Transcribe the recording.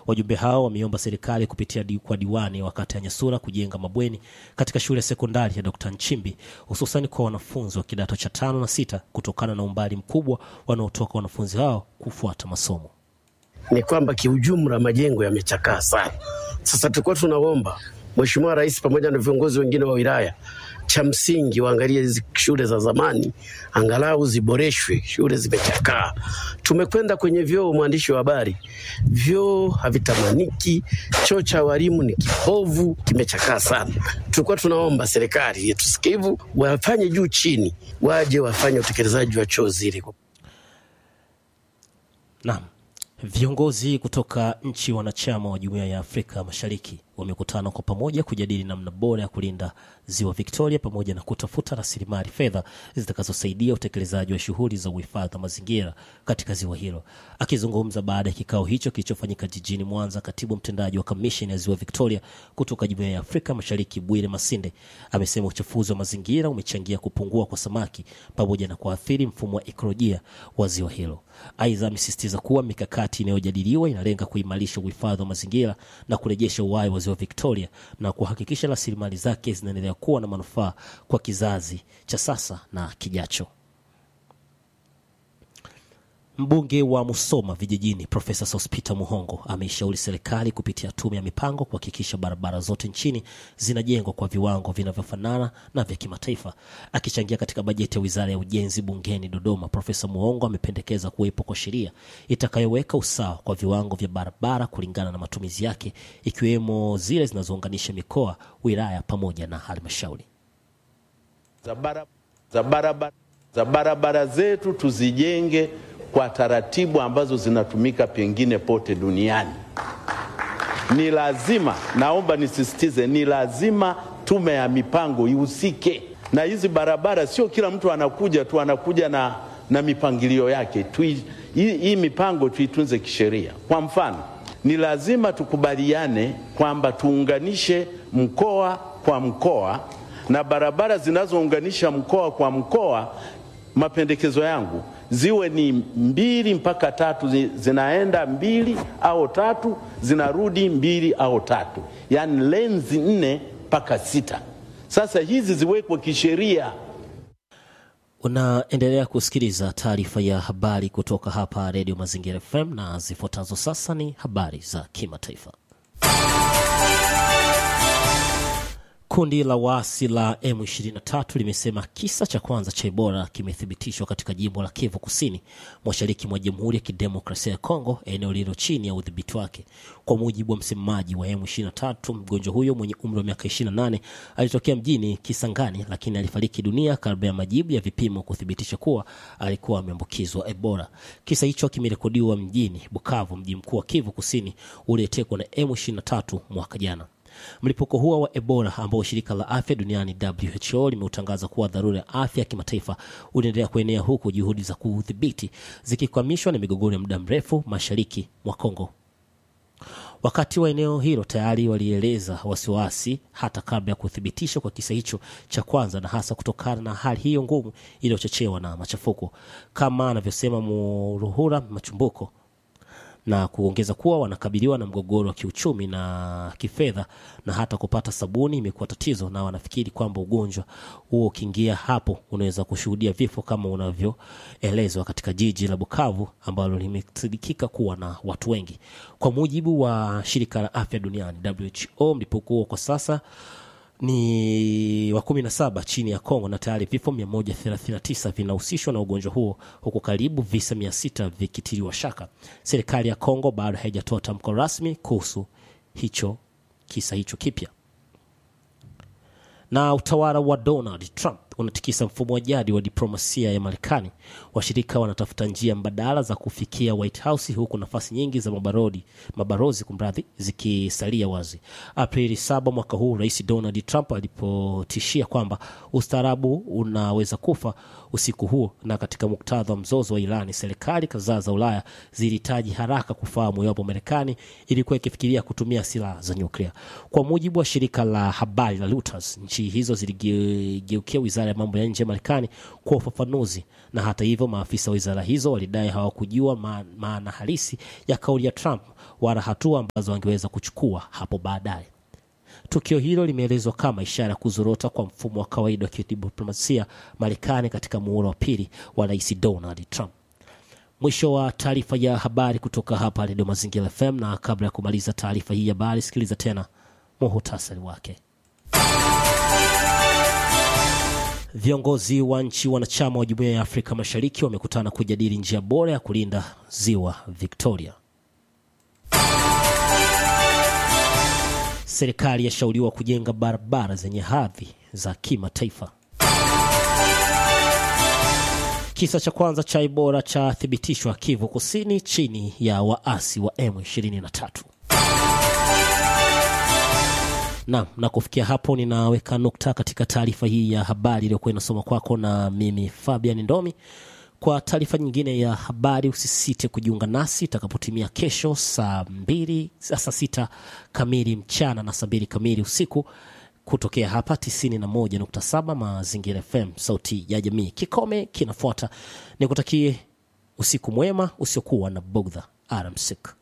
Wajumbe hao wameomba serikali kupitia di, kwa diwani wa kata ya Nyasura kujenga mabweni katika shule ya sekondari ya Dr. Nchimbi hususani kwa wanafunzi wa kidato cha tano na sita kutokana na umbali mkubwa wanaotoka wanafunzi hao kufuata masomo. Ni kwamba kiujumla majengo yamechakaa sana. Sasa tulikuwa tunaomba Mheshimiwa Rais pamoja na viongozi wengine wa wilaya, cha msingi waangalie hizi shule za zamani, angalau ziboreshwe. Shule zimechakaa. Tumekwenda kwenye vyoo, mwandishi wa habari, vyoo havitamaniki, choo cha walimu ni kibovu, kimechakaa sana. Tulikuwa tunaomba serikali yetu sikivu wafanye juu chini, waje wafanye utekelezaji wa choo zile. Naam. Viongozi kutoka nchi wanachama wa Jumuiya ya Afrika Mashariki wamekutana kwa pamoja kujadili namna bora ya kulinda ziwa Victoria pamoja na kutafuta rasilimali fedha zitakazosaidia utekelezaji wa shughuli za uhifadhi wa mazingira katika ziwa hilo. Akizungumza baada ya kikao hicho kilichofanyika jijini Mwanza, katibu mtendaji wa kamisheni ya ziwa Victoria kutoka Jumuiya ya Afrika Mashariki Bwire Masinde amesema uchafuzi wa mazingira umechangia kupungua kwa samaki pamoja na kuathiri mfumo wa ekolojia wa ziwa hilo. Aidha, amesisitiza kuwa mikakati inayojadiliwa inalenga kuimarisha uhifadhi wa mazingira na kurejesha uhai wa ziwa Victoria na kuhakikisha rasilimali zake zinaendelea kuwa na manufaa kwa kizazi cha sasa na kijacho. Mbunge wa Musoma vijijini Profesa Sospita Muhongo ameishauri serikali kupitia tume ya mipango kuhakikisha barabara zote nchini zinajengwa kwa viwango vinavyofanana na vya kimataifa. Akichangia katika bajeti ya wizara ya ujenzi bungeni Dodoma, Profesa Muhongo amependekeza kuwepo kwa sheria itakayoweka usawa kwa viwango vya barabara kulingana na matumizi yake, ikiwemo zile zinazounganisha mikoa, wilaya pamoja na halmashauri. za bara- za barabara za barabara zetu tuzijenge kwa taratibu ambazo zinatumika pengine pote duniani. Ni lazima, naomba nisisitize, ni lazima tume ya mipango ihusike na hizi barabara. Sio kila mtu anakuja tu anakuja na, na mipangilio yake tu. Hii, hii mipango tuitunze kisheria. Kwa mfano, ni lazima tukubaliane kwamba tuunganishe mkoa kwa mkoa na barabara zinazounganisha mkoa kwa mkoa, mapendekezo yangu ziwe ni mbili mpaka tatu, zi- zinaenda mbili au tatu, zinarudi mbili au tatu, yaani lenzi nne mpaka sita. Sasa hizi ziwekwe kisheria. Unaendelea kusikiliza taarifa ya habari kutoka hapa Redio Mazingira FM na zifuatazo sasa ni habari za kimataifa. Kundi la waasi la M23 limesema kisa cha kwanza cha Ebola kimethibitishwa katika jimbo la Kivu Kusini, mashariki mwa Jamhuri ya Kidemokrasia ya Kongo, eneo lililo chini ya udhibiti wake. Kwa mujibu wa msemaji wa M23, mgonjwa huyo mwenye umri wa miaka 28 alitokea mjini Kisangani, lakini alifariki dunia kabla ya majibu ya vipimo kuthibitisha kuwa alikuwa ameambukizwa Ebola. Kisa hicho kimerekodiwa mjini Bukavu, mji mkuu wa Kivu Kusini uliotekwa na M23 mwaka jana. Mlipuko huo wa Ebola ambao shirika la afya duniani WHO limeutangaza kuwa dharura ya afya ya kimataifa unaendelea kuenea huku juhudi za kuudhibiti zikikwamishwa na migogoro ya muda mrefu mashariki mwa Kongo. Wakati wa eneo hilo tayari walieleza wasiwasi hata kabla ya kuthibitishwa kwa kisa hicho cha kwanza, na hasa kutokana na hali hiyo ngumu iliyochochewa na machafuko, kama anavyosema Muruhura Machumbuko na kuongeza kuwa wanakabiliwa na mgogoro wa kiuchumi na kifedha na hata kupata sabuni imekuwa tatizo, na wanafikiri kwamba ugonjwa huo ukiingia hapo unaweza kushuhudia vifo kama unavyoelezwa katika jiji la Bukavu ambalo limesadikika kuwa na watu wengi. Kwa mujibu wa shirika la afya duniani WHO, mlipuko huo kwa sasa ni wa kumi na saba chini ya Kongo na tayari vifo 139 vinahusishwa na ugonjwa huo huku karibu visa 600 vikitiliwa shaka. Serikali ya Kongo bado haijatoa tamko rasmi kuhusu hicho kisa hicho kipya. Na utawala wa Donald Trump unatikisa mfumo wa jadi wa diplomasia ya Marekani. Washirika wanatafuta njia mbadala za kufikia White House, huku nafasi nyingi za mabarodi, mabarozi kumradhi, zikisalia wazi. Aprili saba mwaka huu, Rais Donald Trump alipotishia kwamba ustaarabu unaweza kufa usiku huo, na katika muktadha wa mzozo wa Irani, serikali kadhaa za Ulaya zilihitaji haraka kufahamu iwapo Marekani ilikuwa ikifikiria kutumia silaha za nyuklia. Kwa mujibu wa shirika la habari la Reuters, nchi hizo ziligeukia wizara ya mambo ya nje ya Marekani kwa ufafanuzi, na hata hivyo maafisa wa wizara hizo walidai hawakujua ma- maana halisi ya kauli ya Trump wala hatua ambazo angeweza kuchukua hapo baadaye. Tukio hilo limeelezwa kama ishara ya kuzorota kwa mfumo wa kawaida wa kidiplomasia Marekani katika muhula wa pili wa Rais Donald Trump. Mwisho wa taarifa ya habari kutoka hapa Redio Mazingira FM, na kabla ya kumaliza taarifa hii ya habari, sikiliza tena muhutasari wake. Viongozi wa nchi wanachama wa Jumuiya ya Afrika Mashariki wamekutana kujadili njia bora ya kulinda ziwa Victoria. Serikali yashauriwa kujenga barabara zenye hadhi za kimataifa. Kisa cha kwanza cha Ebola chathibitishwa Kivu Kusini chini ya waasi wa M23. Naam, na kufikia hapo ninaweka nukta katika taarifa hii ya habari iliyokuwa inasoma kwako na mimi Fabian Ndomi. Kwa taarifa nyingine ya habari usisite kujiunga nasi itakapotimia kesho saa mbili saa sita kamili mchana na saa mbili kamili usiku kutokea hapa 91.7 Mazingira FM, sauti ya jamii. Kikome kinafuata, nikutakie usiku mwema usiokuwa na bugdha. Alamsik.